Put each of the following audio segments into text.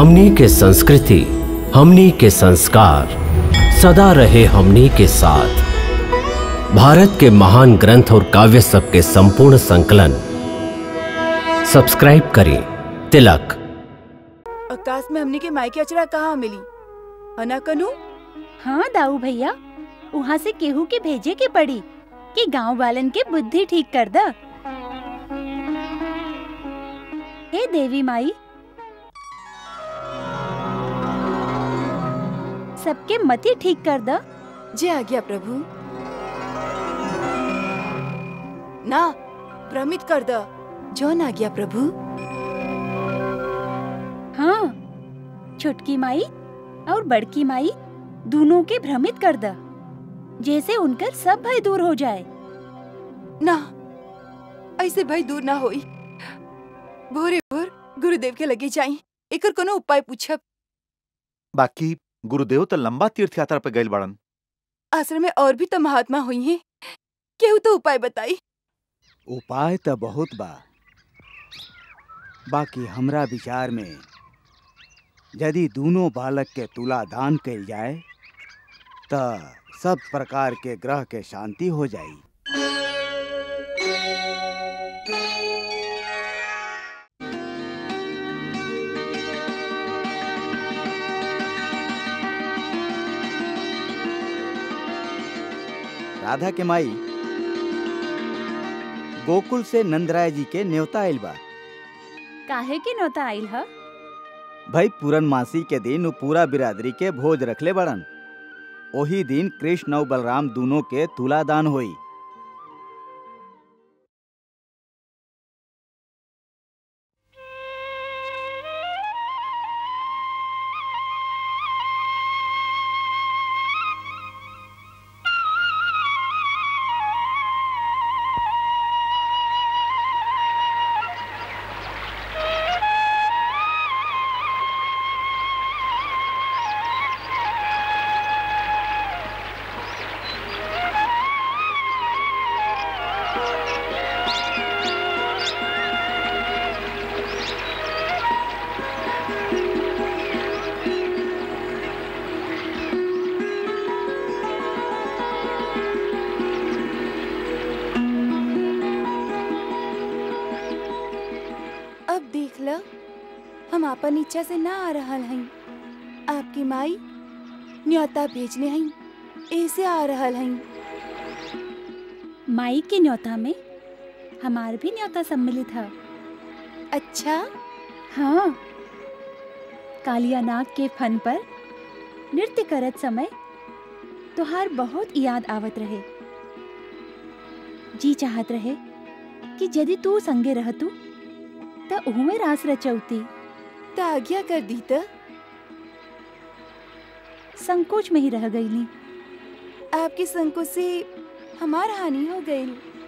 हमनी के संस्कृति हमनी के संस्कार सदा रहे हमनी के साथ भारत के महान ग्रंथ और काव्य सब के संपूर्ण संकलन सब्सक्राइब करें तिलक आकाश में हमनी के मायके अचरा कहाँ मिली अना कनू हाँ दाऊ भैया वहाँ से केहू के भेजे के पड़ी कि गांव वालन के बुद्धि ठीक कर द हे देवी माई सबके मति ठीक कर द जे आ गया प्रभु ना भ्रमित कर द जौन आ गया प्रभु हाँ छोटकी माई और बड़की माई दोनों के भ्रमित कर द जैसे उनकर सब भय दूर हो जाए ना ऐसे भाई दूर ना होई भोरे भोर गुरुदेव के लगे जाई एकर कोनो उपाय पूछब बाकी गुरुदेव तो लंबा तीर्थ यात्रा पे गए बड़न आश्रम में और भी तो महात्मा हुई हैं केहू तो उपाय बताई उपाय तो बहुत बा बाकी हमरा विचार में यदि दोनों बालक के तुला दान कल जाए त सब प्रकार के ग्रह के शांति हो जाई राधा के माई गोकुल से नंदराय जी के न्योता आइल बा काहे के नौता आइल ह भाई पूरन मासी के दिन उ पूरा बिरादरी के भोज रखले बड़न ओही दिन कृष्ण और बलराम दोनों के तुला दान होई अब देख ल हम आपन इच्छा से ना आ रहल हई आपकी माई न्योता भेजने हई ऐसे आ रहल हई माई के न्योता में हमार भी न्योता सम्मिलित है अच्छा हाँ कालिया नाग के फन पर नृत्य करत समय तुहार बहुत याद आवत रहे जी चाहत रहे कि यदि तू संगे रहतू त उहमे रास रचौती त आज्ञा कर दी त संकोच में ही रह गईली आपके संकोच से हमार हानि हो गई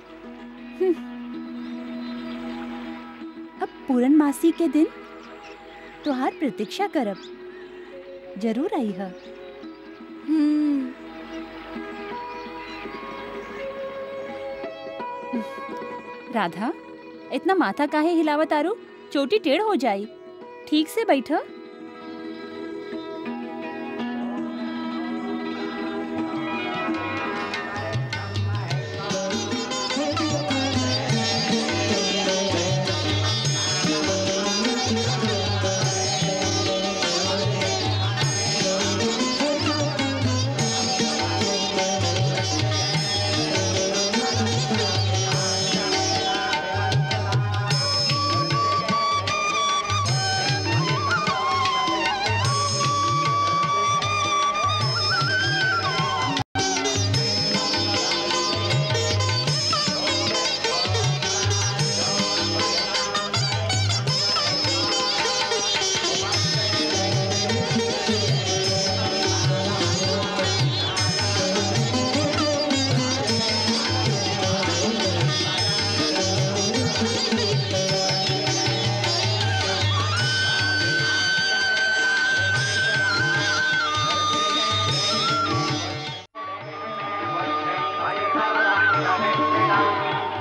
अब पूरन मासी के दिन तुहार प्रतीक्षा करब जरूर आई है हम्म राधा इतना माथा काहे हिलावत आरू चोटी टेढ़ हो जाई ठीक से बैठ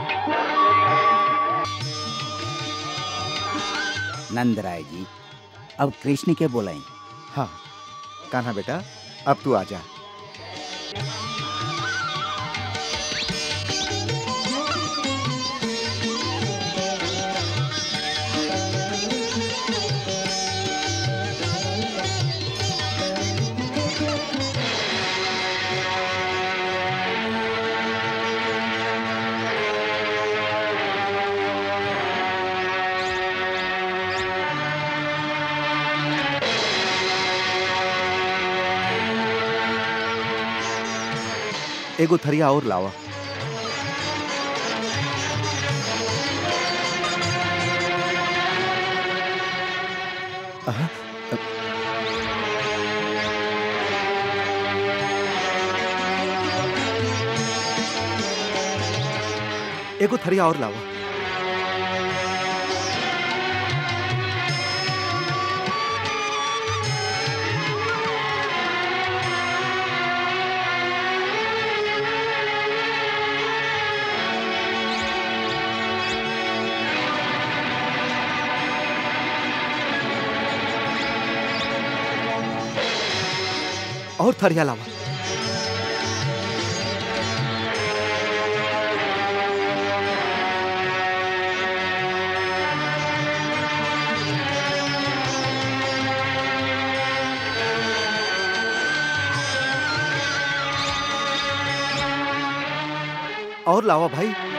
नंदराय जी अब कृष्ण के बोलाई हाँ कान्हा बेटा अब तू आ जा एगो थरिया और लावा अहा, एगो थरिया और लावा और थरिया लावा और लावा भाई